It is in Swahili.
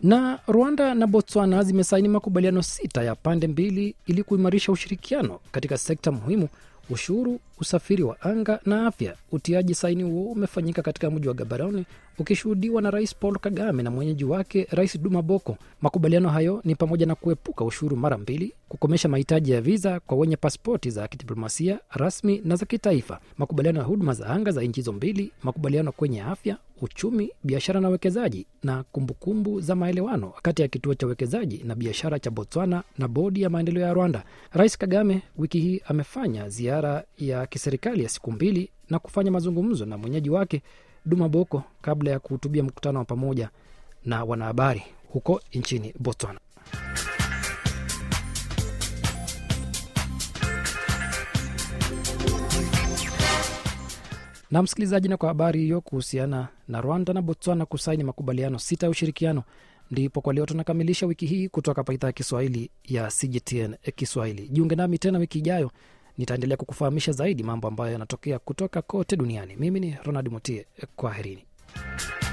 Na Rwanda na Botswana zimesaini makubaliano sita ya pande mbili ili kuimarisha ushirikiano katika sekta muhimu ushuru, usafiri wa anga na afya. Utiaji saini huo umefanyika katika mji wa Gaborone ukishuhudiwa na Rais Paul Kagame na mwenyeji wake Rais Duma Boko. Makubaliano hayo ni pamoja na kuepuka ushuru mara mbili, kukomesha mahitaji ya viza kwa wenye paspoti za kidiplomasia rasmi na za kitaifa, makubaliano ya huduma za anga za nchi hizo mbili, makubaliano kwenye afya, uchumi, biashara na uwekezaji, na kumbukumbu kumbu za maelewano kati ya kituo cha uwekezaji na biashara cha Botswana na bodi ya maendeleo ya Rwanda. Rais Kagame wiki hii amefanya ziara ya kiserikali ya siku mbili na kufanya mazungumzo na mwenyeji wake Duma Boko kabla ya kuhutubia mkutano wa pamoja na wanahabari huko nchini Botswana. Na msikilizaji, na kwa habari hiyo kuhusiana na Rwanda na Botswana kusaini makubaliano sita ya ushirikiano, ndipo kwa leo tunakamilisha wiki hii kutoka hapa idhaa ya Kiswahili ya CGTN Kiswahili. Jiunge nami tena wiki ijayo, nitaendelea kukufahamisha zaidi mambo ambayo yanatokea kutoka kote duniani. Mimi ni Ronald Mutie, kwaherini.